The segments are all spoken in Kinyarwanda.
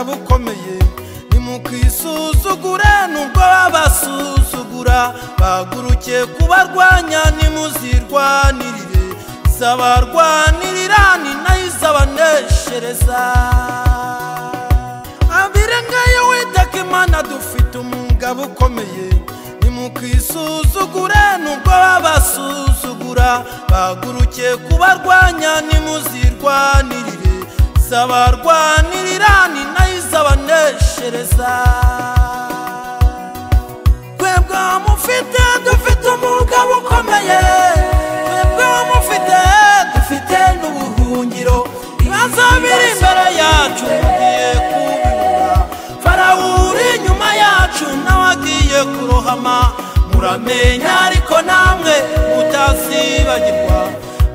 yanjye nimukisuzugure nubwo babasuzugura baguruke kubarwanya nimuzirwanirire zabarwanirira ni nayo izabaneshereza abirengayo witaka imana dufite umugabo ukomeye nimukisuzugure nubwo babasuzugura baguruke kubarwanya nimuzirwanirire zabarwanirira ni nayo izabaneshereza twebwe mufite dufite umugabo ukomeye twebwe mufite dufite n'ubuhungiro ibibazo biri imbere yacu tugiye kubibura farawo uri inyuma yacu nawe agiye kurohama muramenya ariko namwe mutazibagirwa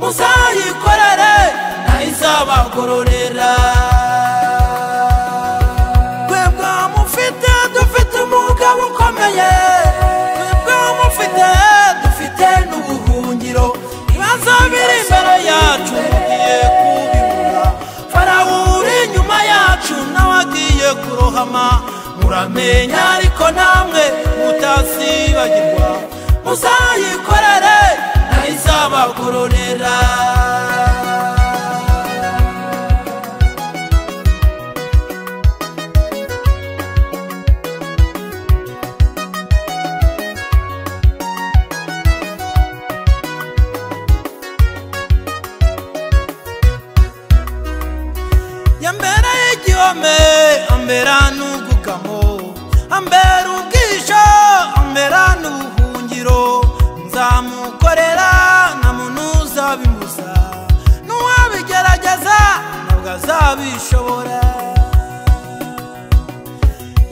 muzayikorere nayo izabagororera twebwe mufite dufite umugabo ukomeye twebwe mufite dufite n'ubuhungiro ibibazo biri imbere yacu tugiye kubibura farawo uri inyuma yacu nawe agiye kurohama muramenya ariko namwe mutazibagirwa muzayikorere nayo izabagororera yambera igihome ambera n'ubwugamo ambera ubwisho ambera n'ubuhungiro nzamukorera nta muntu uzabimuza n'uwabigerageza ntabwo azabishobora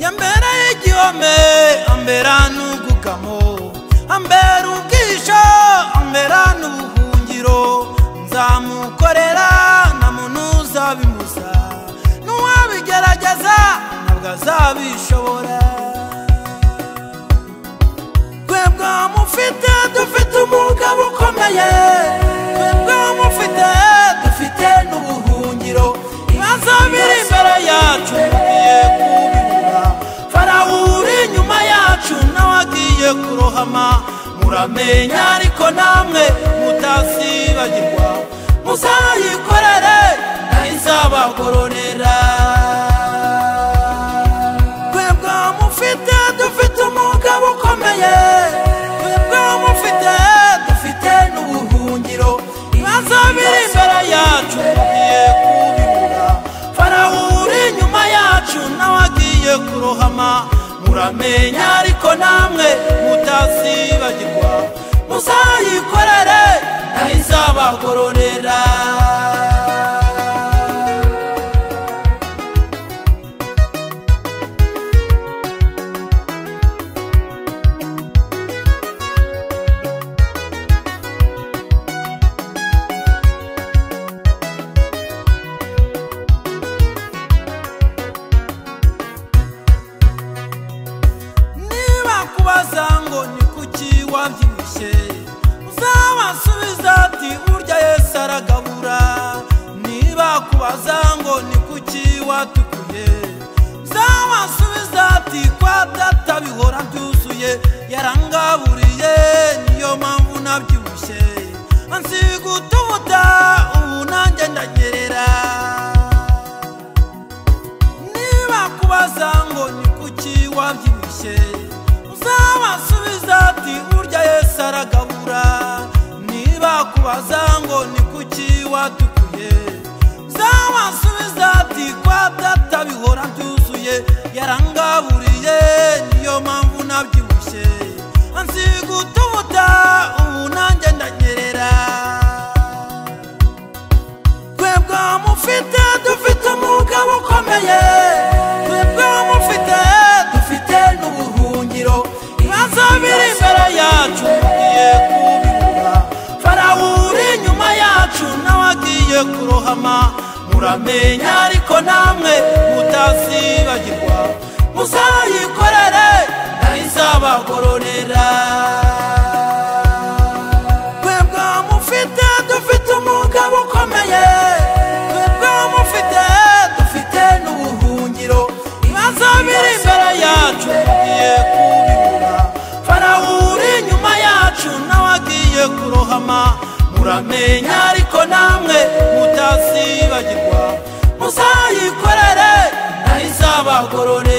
yambera igihome ambera n'ubwugamo ambera ubwisho ambera n'ubuhungiro nzamukorera nta muntu uzabimuza n'uwabigerageza ntabwo azabishobora twebwe mufite dufite umugabo ukomeye twebwe mufite dufite n'ubuhungiro ibibazo biri imbere yacu tugiye kubibura farawo uri inyuma yacu nawe agiye kurohama muramenya ariko namwe mutazibagirwa muzayikorere nayo izabagororera twebwe mufite dufite umugabo ukomeye twebwe mufite dufite n'ubuhungiro ibibazo biri imbere yacu tugiye kubibura farawo uri inyuma yacu nawe agiye kurohama muramenya ariko namwe mutazibagirwa muzayikorere nayo izabagororera niba kubaza ngo ni kuki wabyibushye uzabasubiza ati urya yesu aragabura niba kubaza ngo ni kuki watukuye uzabasubiza ati kwa data bihora byuzuye yarangaburiye niyo mpamvu nabyibushye ansiga utubuta ubu nanjye ndanyerera niba kubaza ngo ni kuki wabyibushye uzabasubiza ati urya yesu aragabura niba kubaza ngo ni kuki watukuye uzabasubiza ati kwa data bihora byuzuye yarangaburiye niyo mpamvu nabyibushye ansiga utubuta ubu nanjye ndanyerera twebwe mufite dufite umugabo ukomeye twebwe mufite dufite n'ubuhungiro ibibazo biri imbere yacu tugiye kubibura farawo uri inyuma yacu nawe agiye kurohama muramenya ariko namwe mutazibagirwa muzayikorere nayo izabagororera twebwe mufite dufite umugabo ukomeye twebwe mufite dufite n'ubuhungiro ibibazo muzamenya ariko namwe mutasibagirwa muzayikorere nayo izabagorore